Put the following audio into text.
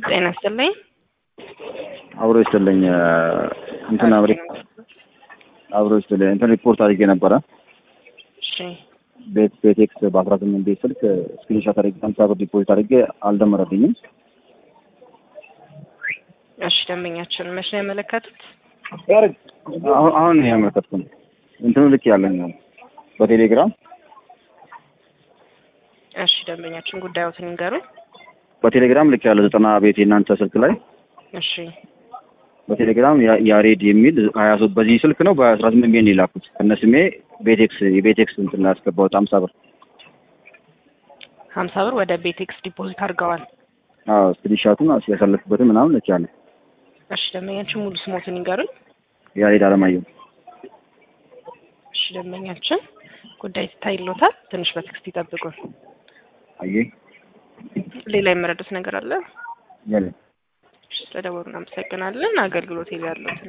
ጤና ይስጥልኝ። አብሮ ይስጥልኝ። እንትን አብሬ አብሮ ይስጥልኝ። እንትን ሪፖርት አድርጌ ነበረ እሺ ቤት ቤቴክስ በአስራ ስምንት ቤት ስልክ ስክሪንሾት አድርጌ ሀምሳ ብር ዲፖዚት አድርጌ አልደመረልኝም። እሺ ደንበኛችን መቼ ነው ያመለከቱት? አሁን አሁን ነው ያመለከትኩት። እንትኑ ልክ ያለኝ ነው በቴሌግራም እሺ ደንበኛችን ጉዳዮትን ይንገሩኝ። በቴሌግራም ልክ ያለ ዘጠና ቤት የእናንተ ስልክ ላይ እሺ በቴሌግራም ያ- ያሬድ የሚል ሀያ ሶስት በዚህ ስልክ ነው በአስራ ስምንት ቤት ነው የላኩት ከነ ስሜ ቤቴክስ የቤቴክስ እንትን ላይ ያስገባሁት ሀምሳ ብር ሀምሳ ብር ወደ ቤቴክስ ዲፖዚት አድርገዋል። አዎ ስክሪንሻቱን ያሳለፍኩበትን ምናምን ልክ ያለ እሺ ደንበኛችን ሙሉ ስሞትን ይንገሩኝ። ያሬድ አለማየሁ እሺ ደንበኛችን ጉዳይ ይታይሎታል። ትንሽ በቴክስት ይጠብቁን። አየህ ሌላ የመረዱት ነገር አለ? ያለ እሺ ስለደወሉ እናመሰግናለን። አገልግሎት ያሉትን